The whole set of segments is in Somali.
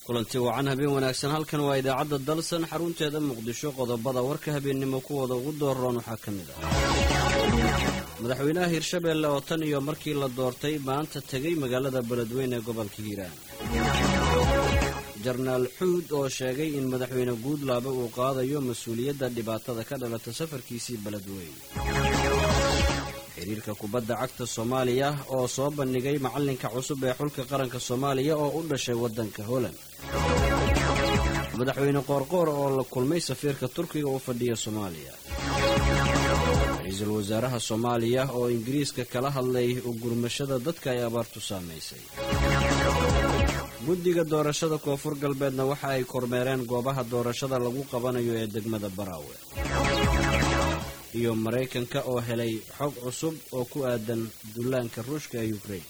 kulanti wacan habeen wanaagsan halkan waa idaacadda dalsan xarunteeda muqdisho qodobada warka habeennimo kuwooda ugu dooroon waxaa ka mid ah madaxweynaha hirshabeelle oo tan iyo markii la doortay maanta tegey magaalada beledweyne ee gobolka hiiraan jarnaal xuud oo sheegay in madaxweyne guudlaabe uu qaadayo mas-uuliyadda dhibaatada ka dhalata safarkiisii beledweyne xiriirka kubadda cagta soomaaliya oo soo bandhigay macallinka cusub ee xulka qaranka soomaaliya oo u dhashay waddanka holand madaxweyne qoorqoor oo la kulmay safiirka turkiga u fadhiya soomaaliya ra-iisul wasaaraha soomaaliya oo ingiriiska kala hadlay ugurmashada dadka ay abaartu saamaysay guddiga doorashada koonfur galbeedna waxa ay kormeereen goobaha doorashada lagu qabanayo ee degmada baraawe iyo maraykanka oo helay xog cusub oo ku aadan dullaanka ruushka ee yukrain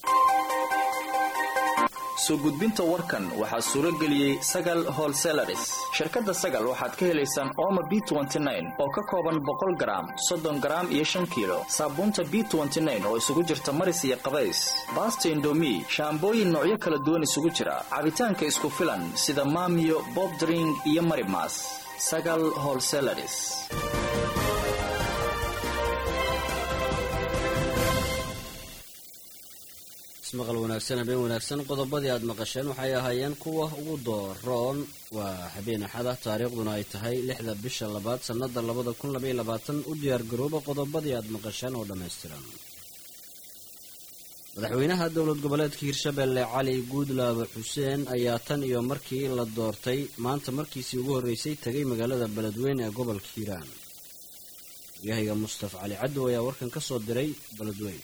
soo gudbinta warkan waxaa suuro geliyey sagal holselaris shirkadda sagal waxaad ka helaysaan ooma b oo ka kooban boqol garaam soddon garaam iyo shan kiilo saabuunta b oo isugu jirta maris iyo qabays baasta indomi shaambooyin noocyo kala duwan isugu jira cabitaanka isku filan sida maamiyo bobdring iyo marimas sagal holselaris ismaqal wanaagsan habeen wanaagsan qodobadii aad maqasheen waxay ahaayeen kuwa ugu dooroon waa habeen axada taariikhduna ay tahay lixda bisha labaad sannada labada kun labaiy labaatan u diyaargarooba qodobadii aad maqasheen oo dhammaystiran madaxweynaha dowlad goboleedka hirshabeelle cali guudlaabe xuseen ayaa tan iyo markii la doortay maanta markiisii ugu horreysay tegay magaalada beledweyne ee gobolka hiiraan waryahayga mustafa cali cadow ayaa warkan ka soo diray beledweyne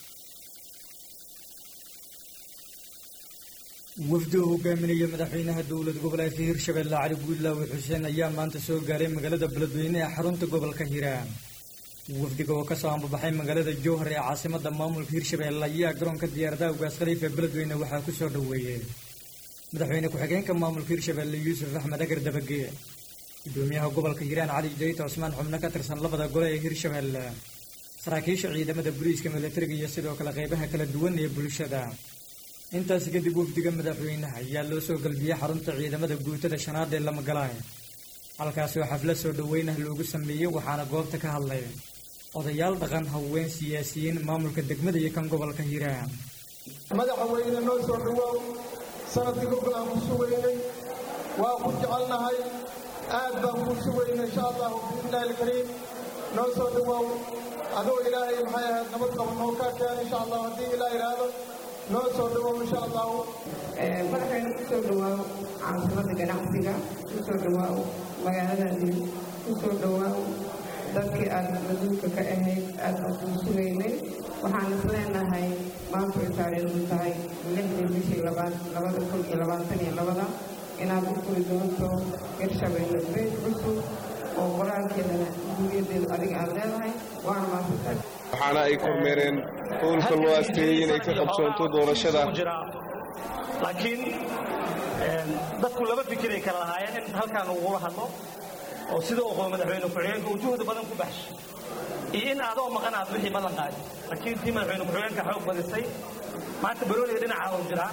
wafdi uu hogaaminaya madaxweynaha dowlad goboleedka hirshabeelle cali guudlaawe xuseen ayaa maanta soo gaaray magaalada beledweyne ee xarunta gobolka hiiraan wafdiga oo kasoo ambabaxay magaalada jowhar ee caasimada maamulka hirshabeelle ayaa garoonka diyaaradaha ugaas khaliif ee beledweyne waxaa ku soo dhoweeyey madaxweyne ku-xigeenka maamulka hirshabeelle yuusuf axmed agar dabage gudoomiyaha gobolka hiiraan cali jayta cusmaan xubno ka tirsan labada gole ee hirshabeelle saraakiisha ciidamada booliiska milatariga iyo sidoo kale qeybaha kala duwan ee bulshada intaasi kadib wafdiga madaxweynaha ayaa loo soo galbiyey xarunta ciidamada guutada shanaad ee lamagalaay halkaasi oo xaflad soo dhoweynah loogu sameeyey waxaana goobta ka hadlay odayaal dhaqan haween siyaasiyiin maamulka degmada iyo kan gobolka hiiraan madaxweyne noo soo dhawoow sanadkii gobol aan ku sugaynay waa ku jecelnahay aad baan ku sugaynay insha allahu biidnillahi alkariim noo soo dhawoow adoo ilaahay maxay ahayd nabad qaba noo kaa keena insha allah haddii ilaa idhaahdo noo soo dhawoow insha allahu madaxweyne ku soo dhawaaw caasimada ganacsiga ku soo dhawaaw magaaladaadii ku soo dhawaaw dadkii aad maduulka ka ahayd aad aan kuu sugaynay waxaan is leenahay maanta ay taariikhdu tahay lixdii bishii labada kun iyo labaatan iyo labada inaad u furi doonto hirshabeelle beyd cusub oo qoraalkeedana duuliyadeedu adiga aad leedahay waana maasantay waxaana ay kormeereen howlka loo asteeyey inay ka qabsoonto doorashada laakiin dadku laba fikiray kala lahaayeen in halkaan ugula hadlo oo sida uu qabo madaxweyne ku-xigeenka uu juhdi badan ku baxshay iyo in adoo maqan aad wixii ballan qaadi laakiin tii madaxweyne ku-xigeenka xoog badisay maanta barooniga dhinacaa uu jiraa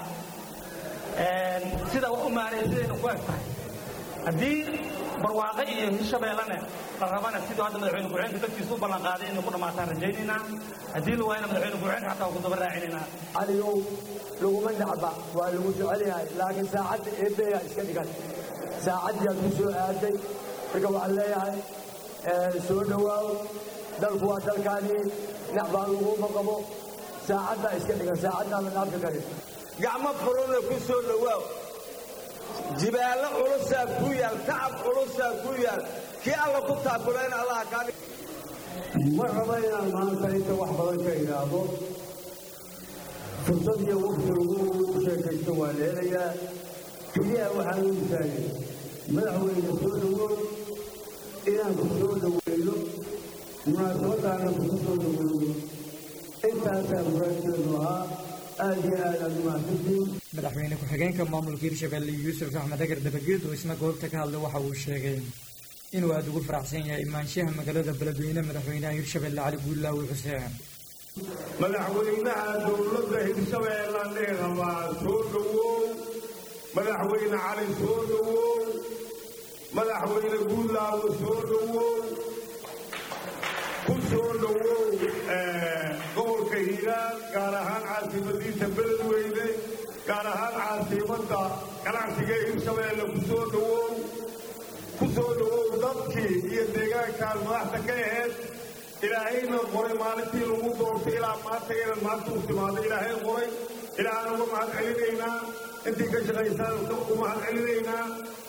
sida wax u maaraya sidayna ku eg tahay haddii barwaaqo iyo hirshabeellene la rabana siduu hadda madaxweyne ku-xigeenka dadkiisa u ballan qaaday inay ku dhammaataan rajaynaynaa haddii la waayana madaxweyne ku-xigeenka xataa waa ku daba raacinaynaa caligow laguma nacba waa lagu jecel yahay laakiin saacadda eebbeyaa iska dhigan saacaddiiaad ku soo aaday marka waxaan leeyahay soo dhowaaw dalku waa dalkaanii nacbaa laguma qabo saacaddaa iska dhigan saacaddaaba naabka karin gacmo furuna ku soo dhowaaw jibaallo culusaa ku yaal tacab culusaa ku yaal kii alla ku taakulayn allaha kaa ma raba inaan maanta inta wax badan ka idhaahdo fursad iyo waqti lagu sheekaysto waa leelayaa keliya waxaan u taagay madaxweyne soo dhowow inaan ku soo dhoweyno munaasabadaana kuku soo dhoweyno intaasaa muraadkeedu ahaa aad iyo aad aad umahadsantiin madaxweyne ku-xigeenka maamulka hirshabeelle yuusuf axmed agar dabageed oo isna goobta ka hadlay waxa uu sheegay inuu aada ugu faraxsan yahay imaanshaha magaalada beledweyne madaxweynaha hirshabeelle cali guudlaawi xuseen madaxweynaha dowladda hirshabeellaan dhihi rabaa soo dhowow madaxweyne cali soo dhowow madaxweyne guudlaawo soo dhowow ku soo dhowow gobolka hiiraan gaar ahaan caasimadiisa beledweyne gaar ahaan caasimadda ganacsiga ee hirshabeelle ku soo dhowow ku soo dhowow dadkii iyo deegaankaan madaxda ka aheyd ilaahayna qoray maalintii lagu doortay ilaa maanta inaad maanta u timaado ilaahay qoray ilaahana uga mahad celinaynaa intii ka shaqaysaan u mahad celinaynaa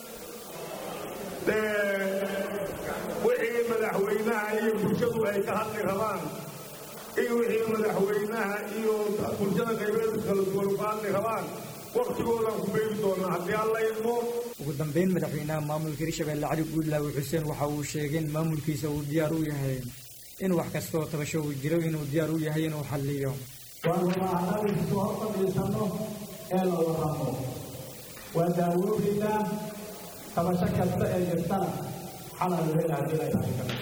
wixii madaxweynaha iyo bulshadu ay ka hadli rabaan iyo wixii madaxweynaha iyo bulshada qaybeedu kala duwan ka hadli rabaan waktigoodaan ku beegi doonaa haddii alla idmo ugu dambeyn madaxweynaha maamulka hirshabeelle cali guudlaawe xuseen waxa uu sheegay in maamulkiisa uu diyaar u yahay in wax kastoo tabasho uu jiro inuu diyaar u yahay inuu xalliyo waanumaaxnadiisu hor fadhiisanno ee la waramo waa daawoobaynaa tabasho kasta ee jirtana xalal weyna haddii la ilaali karo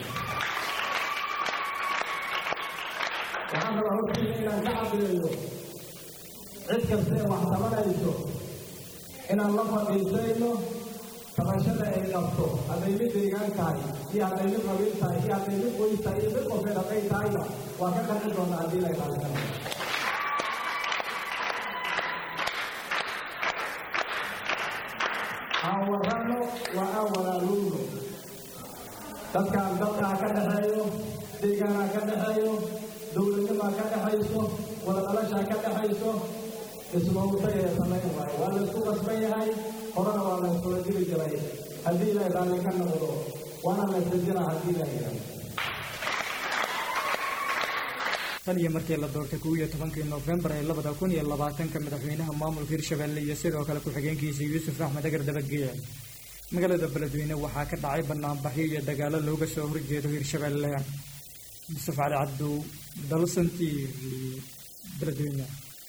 waxaan rabaa hortiisa inaan ka caddeeyo cid kasta ee wax tabanayso inaan la fadhiisayno tabashada ay qabto hadday mid deegaan tahay iyo hadday mid qabiil tahay iyo hadday mid qoys tahay iyo mid qofay dhaqay tahayna waa ka qanci doonaa haddii la ilaali karo aan warranno waa aan walaaluuno dadkaan dalkaa ka dhexeeyo deegaanaa ka dhexeeyo dowladnimaa ka dhexayso wadadhalashaa ka dhexayso ismawtay ee samayn waayo waa laysku qasban yahay horena waa layskula jiri jiray haddii ilaahay raalli ka noqdo waana laysla jira haddii ilaahay yidhahdo tan iyo markii la doortay kow iyo tobankii noofembar ee labada kun iyo labaatanka madaxweynaha maamulka hirshabeelle iyo sidoo kale ku-xigeenkiisa yuusuf axmed agar dabageya magaalada beledweyne waxaa ka dhacay banaanbaxyo iyo dagaalo looga soo horjeedo hirshabeelle yusuf cali cabdow dalsan t v beledweyne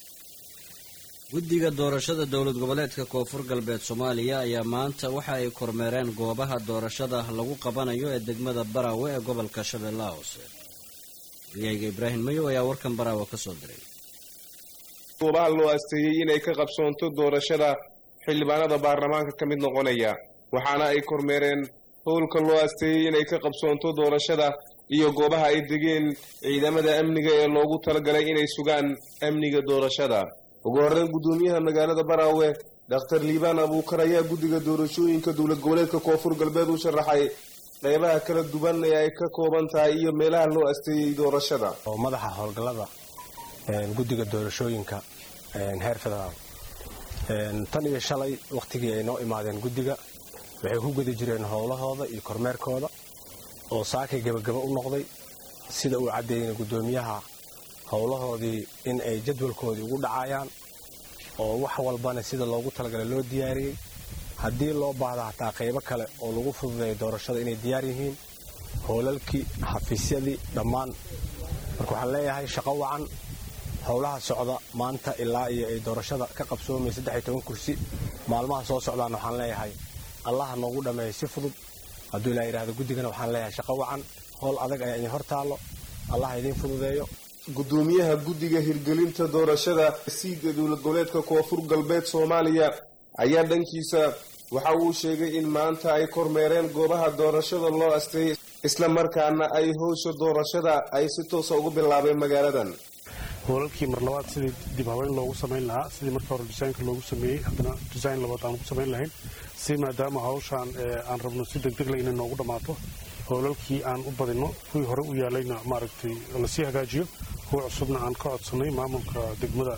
guddiga doorashada dowlad goboleedka koonfur galbeed soomaaliya ayaa maanta waxa ay kormeereen goobaha doorashada lagu qabanayo ee degmada baraawe ee gobolka shabeellaha hoose wariyahayga ibraahim mayow ayaa warkan baraawe ka soo diray goobaha loo asteeyey inay ka qabsoonto doorashada xildhibaanada baarlamaanka ka mid noqonaya waxaana ay kormeereen howlka loo asteeyey inay ka qabsoonto doorashada iyo goobaha ay degeen ciidamada amniga ee loogu talagalay inay sugaan amniga doorashada ugu horreyn guddoomiyaha magaalada baraawe dhakhtar liibaan abuukar ayaa guddiga doorashooyinka dowlad goboleedka koonfur galbeed u sharaxay qeybaha kala duwan ee ay ka kooban tahay iyo meelaha loo asteeyey doorashada oo madaxa howlgallada guddiga doorashooyinka heer federaal tan iyo shalay wakhtigii ay noo imaadeen guddiga waxay ku guda jireen howlahooda iyo kormeerkooda oo saakay gebagaba u noqday sida uu caddeeyey guddoomiyaha howlahoodii in ay jadwalkoodii ugu dhacayaan oo wax walbana sida loogu talagalay loo diyaariyey haddii loo baahda hataa qaybo kale oo lagu fududeeyo doorashada inay diyaar yihiin howlalkii xafiisyadii dhammaan marka waxaan leeyahay shaqo wacan howlaha socda maanta ilaa iyo ay doorashada ka qabsoomay saddex iyo toban kursi maalmaha soo socdaan waxaan leeyahay allaha noogu dhammeeya si fudud hadduu ilaa yidhahdo guddigana waxaan leeyahay shaqo wacan howl adag ayaa idin hor taallo allaha idiin fududeeyo guddoomiyaha guddiga hirgelinta doorashada siida dowlad goboleedka koonfur galbeed soomaaliya ayaa dhankiisa waxa uu sheegay in maanta ay kormeereen goobaha doorashada loo asteeyay isla markaana ay howsha doorashada ay si toosa ugu bilaabeen magaaladan hoolalkii mar labaad sidii dib haweyn loogu samayn lahaa sidii marka hore disaynka loogu sameeyey haddana disayn labaad aan ugu samayn lahayn si maadaama hawshaan aan rabno si degdegle inay noogu dhammaato hoolalkii aan u badinno kuwii hore u yaalayna maaragtay lasii hagaajiyo kuwa cusubna aan ka codsanay maamulka degmada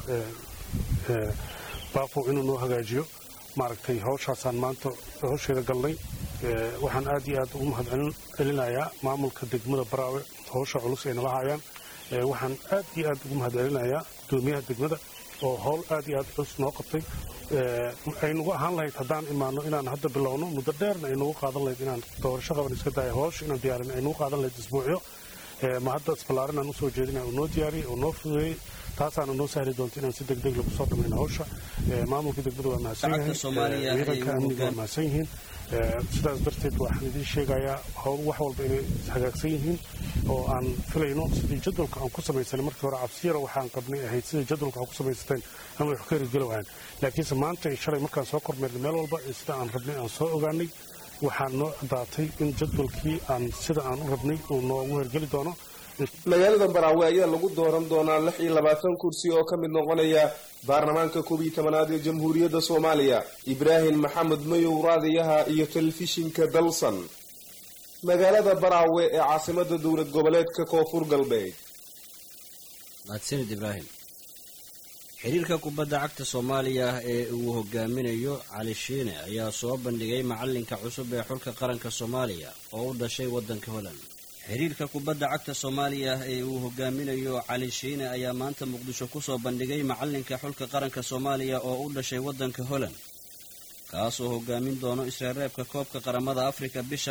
baaqow inuu noo hagaajiyo maaragtay hawshaasaan maanta hawsheeda galnay waxaan aad iyo aad ugu mahad celinayaa maamulka degmada baraawe hawsha culus ay nala hayaan waxaan aad iyo aad ugu mahad celinayaa gudoomiyaha degmada oo howl aad iyo aad culus noo qabtay aynugu ahaan lahayd haddaan imaano inaan hadda bilowno muddo dheerna aynugu qaadan lahayd inaan doorasho qaban iska daayo hawsha inaan diyaarin aynugu qaadan lahayd isbuucyo ma hadda isballaarin aan usoo jeedina uu noo diyaariyey uu noo fududeeyey taasaana noo sahli doonta inaan si degdeg lagu soo dhamayno hawsha maamulka degmada waa mahadsan yahay ciidanka amniga waa mahadsan yihiin sidaas darteed waxaan idiin sheegayaa wax walba inay hagaagsan yihiin oo aan filayno sidii jadwalka aan ku samaysanay markii hore cabsiyara waxaan qabnay ahayd sidii jadwalka aan ku samaysateen ama wax ka hirgeli waayaan laakiinse maanta iyo shalay markaan soo kormeernay meel walba sida aan rabnay aan soo ogaanay waxaa noo caddaatay in jadwalkii aan sida aan u rabnay uu noogu hirgeli doono magaalada baraawe ayaa lagu dooran doonaa lix iyo labaatan kursi oo ka mid noqonaya baarlamaanka koob iyo tobanaad ee jamhuuriyadda soomaaliya ibraahim maxamed mayow raadiyaha iyo telefishinka dalsan magaalada baraawe ee caasimada dowlad goboleedka koonfur galbeed mahadsanid ibraahim xiriirka kubadda cagta soomaaliya ee uu hogaaminayo cali shiine ayaa soo bandhigay macalinka cusub ee xulka qaranka soomaaliya oo u dhashay waddanka holland xiriirka kubadda cagta soomaaliya ee uu hogaaminayo cali shiine ayaa maanta muqdisho kusoo bandhigay macalinka xulka qaranka soomaaliya oo u dhashay waddanka holland kaasoo hogaamin doono isreereebka koobka qaramada afrika bisha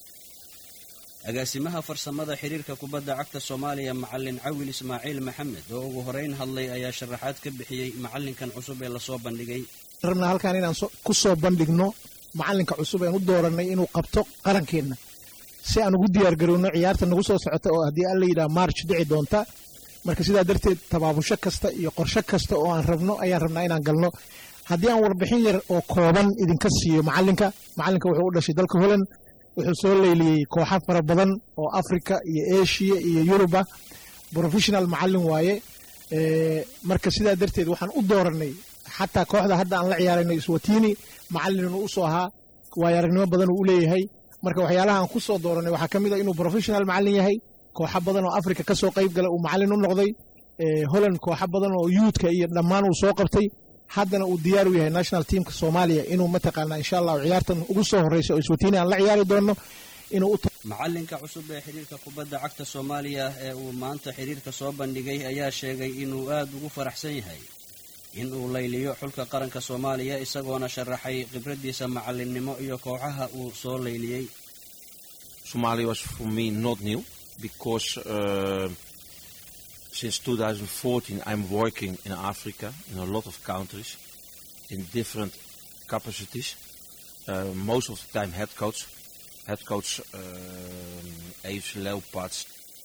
agaasimaha farsamada xiriirka kubadda cagta soomaaliya macalin cawil ismaaciil maxamed oo ugu horeyn hadlay ayaa sharaxaad ka bixiyey macalinkan cusub ee lasoo bandhigay rabnaa halkaan inaan ku soo bandhigno macalinka cusub een u doorannay inuu qabto qarankeenna si aan ugu diyaargarowno ciyaarta nagu soo socota oo haddii alla yidhaha march dhici doonta marka sidaa darteed tabaabusho kasta iyo qorsho kasta oo aan rabno ayaan rabnaa inaan galno haddii aan warbixin yar oo kooban idinka siiyo macalinka macalinka wuxuu u dhashay dalka holland wuxuu soo leyliyey kooxo fara badan oo africa iyo eshiya iyo yuruba professional macalin waaye marka sidaa darteed waxaan u doorannay xataa kooxda hadda aan la ciyaarayno iswatini macalin inuu usoo ahaa waayo aragnimo badan uu u leeyahay marka waxyaalaha aan ku soo dooranay waxaa ka mid a inuu professional macalin yahay kooxo badan oo africa ka soo qayb gala uu macalin u noqday holland kooxo badan oo yuudka iyo dhammaan uu soo qabtay haddana uu diyaar u yahay national teamka soomaaliya inuu mataqaanaa insha allahu ciyaartan ugu soo horreysa oo iswatiini aan la ciyaari doonno inuu macalinka cusub ee xiriirka kubadda cagta soomaaliya ee uu maanta xiriirka soo bandhigay ayaa sheegay inuu aad ugu faraxsan yahay in uu layliyo xulka qaranka soomaaliya isagoona sharaxay khibraddiisa macalinnimo iyo kooxaha uu soo layliyey Somalia was for me not new because uh, since 2014 I'm working in Africa in a lot of countries in different capacities. Uh, most of the time head coach, head coach uh, AFC Leopards.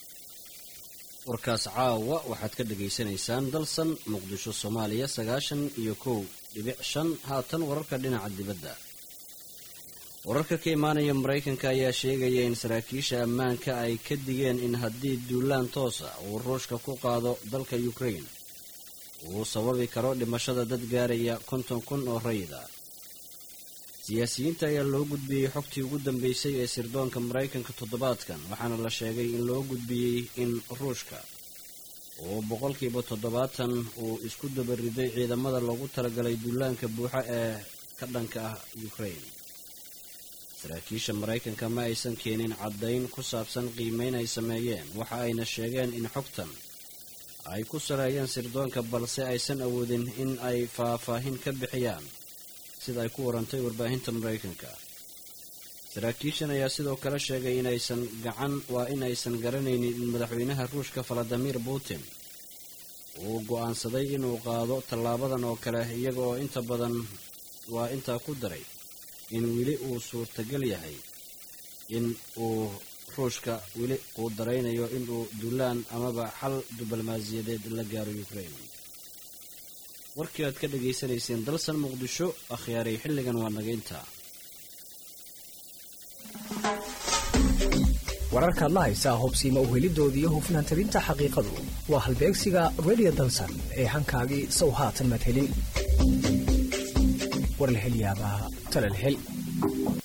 warkaas caawa waxaad ka dhagaysanaysaan dalsan muqdisho soomaaliya sagaashan iyo kow dhibic shan haatan wararka dhinaca dibadda wararka ka imaanaya maraykanka ayaa sheegaya in saraakiisha ammaanka ay ka digeen in haddii duulaan toosa uu ruushka ku qaado dalka ukraine uu sababi karo dhimashada dad gaaraya konton kun oo rayida siyaasiyiinta ayaa loo gudbiyey xogtii ugu dambeysay ee sirdoonka maraykanka toddobaadkan waxaana la sheegay in loo gudbiyey in ruushka uu boqolkiiba toddobaatan uu isku dabariday ciidamada loogu talagalay duulaanka buuxa ee ka dhanka ah ukraine saraakiisha maraykanka ma aysan keenin caddayn ku saabsan qiimeyn ay sameeyeen waxa ayna sheegeen in xogtan ay ku saleeyeen sirdoonka balse aysan awoodin in ay faahfaahin ka bixiyaan sida ay ku warantay warbaahinta maraykanka saraakiishan ayaa sidoo kale sheegay inaysan gacan waa inaysan garanaynin in madaxweynaha ruushka valadimir putin uu go'aansaday inuu qaado tallaabadan oo kale iyaga oo inta badan waa intaa ku daray in weli uu suurtagal yahay in uu ruushka weli uu daraynayo inuu duulaan amaba xal diblomaasiyadeed la gaaro ukraine warkii aad ka dhagaysanayseen dalsan muqdisho akhyaaray xilligan waa nagaynta wararkaad la haysaa hubsiima uhelidooda iyo hufnaan tabinta xaqiiqadu waa halbeegsiga radio dalsan ee hankaagii sow haatan madhelin warlahelyaabaha talalhel